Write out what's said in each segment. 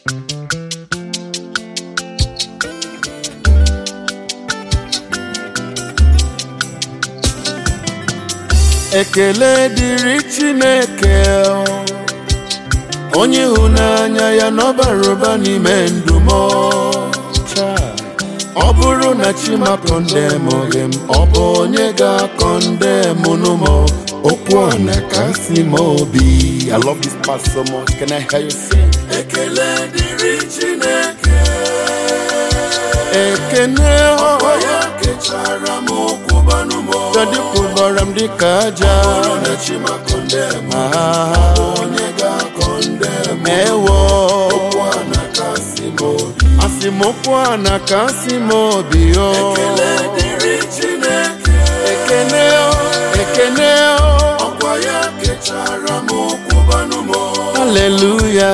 ekele dịrị chineke onye ịhụnanya ya n'ọbara ụba n'ime ndụ m ọ bụrụ na chima kọndem gị m ọ bụ onye ga-akọndem m okwu a na kasị m obi I love this part so much can I hear you sing ekele dịrị chineke ekene ọhụrụ ya kechara m okwu banụ m Dadi kwụbara m dịka aja onye ga-akọndem ewo asị m okwu a na kasị m obi o ekene o ekene o ọkwa ya kechara m okwu banụ m haleluya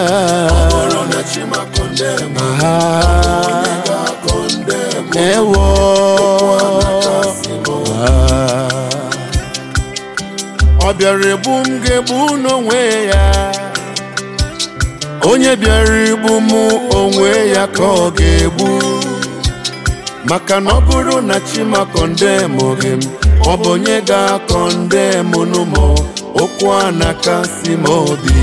ewo ọ bịara egbu m ga-egbu n'onwe ya onye bịara igbu m onwe ya ka ọ ga-egbu maka na ọ bụrụ na chima kọndem gị m ọ bụ onye ga-akọndem n'ụmụ okwu a na-akasị m obi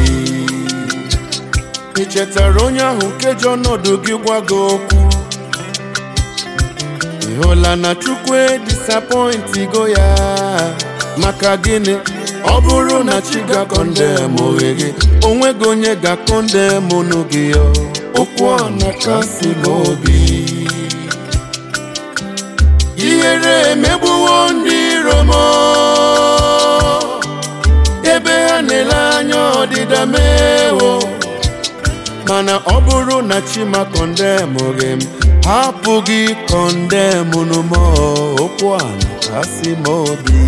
ị chetara onye ahụ nke ji ọnọdụ gị gwa gị okwu ị hụla na chukwu edisapọintigo ya maka gịnị ọ bụrụ na chi ga-akọndem oghe gị onweghị onye ga-akọndem unu gị okwu a na-akasị m obi ihere emegbuwo ndị iro m ebe ha na-ele anya ọdịda mewo mana ọ bụrụ na chi ma kọndem gị m hapụ gị kọndem unu m okwu a na-akasị m obi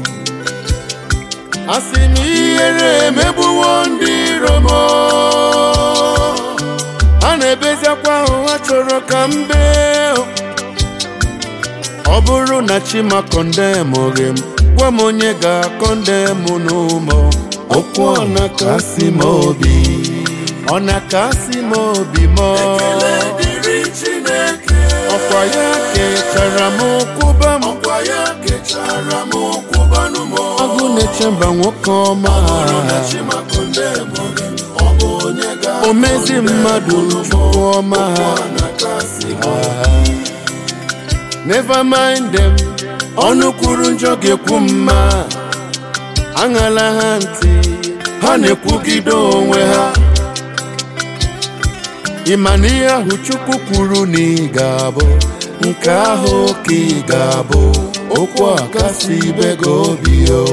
asị m ihere emegbuwo ndị iro m a na-ebezikwa ahụ ha chọrọ ka m bee ọ bụrụ na chima kọndem gị m gwa m onye ga-akọndem n'ụmụ okwu ọ na-akasị m obi ọ na-akasị m obi m ọkwa ya kechara m kwụba m agụ na-eche mba nwoke ọma omezi mmadụ chukwu ọma never mind them ọnụ kwuru njọ ga-ekwu mma aṅala ha ntị ha na-ekwugide onwe ha ịma na ihe ahụ chukwu kwuru na ị ga-abụ nke ahụ ka ị ga-abụ okwu a kasị ibe gị obi o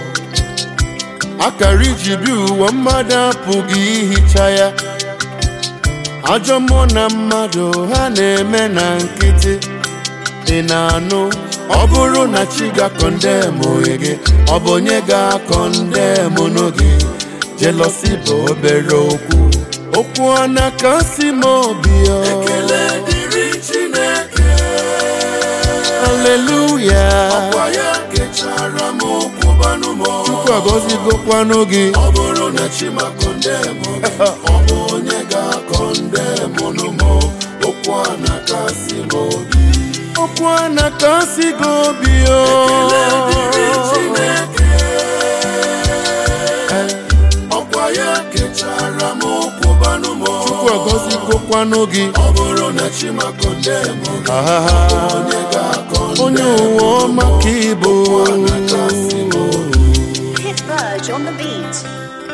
akara iji bi ụwa mmadụ apụghị ihicha ya ajọ mmụọ na mmadụ ha na-eme na nkịtị ị na-anụ ọ bụrụ na chi ga-akọndem onwe gị ọ bụ onye ga-akọndem n'oge jelosi bụ obere okwu okwu a na-akasị m obi Ekele dịrị Chineke aleluya ọkwa ya kechara m okwu banụ m chukwu agọzigokwanụ gị ọ bụrụ na chima kọndem ọ bụ onye ga-akọndem nụ m okwu a na-akasị m obi okwu a na-akasị gị obi o Ekele dịrị Chineke ọkwa ya kechara m okwu banụ m chukwu agọzigokwanụ gị ọ bụrụ na chima kọndem ahaha onye ga-akọndem onye ụwa ọma ka ịbụ okwu a na-akasị m obi Hit Verge on the beat.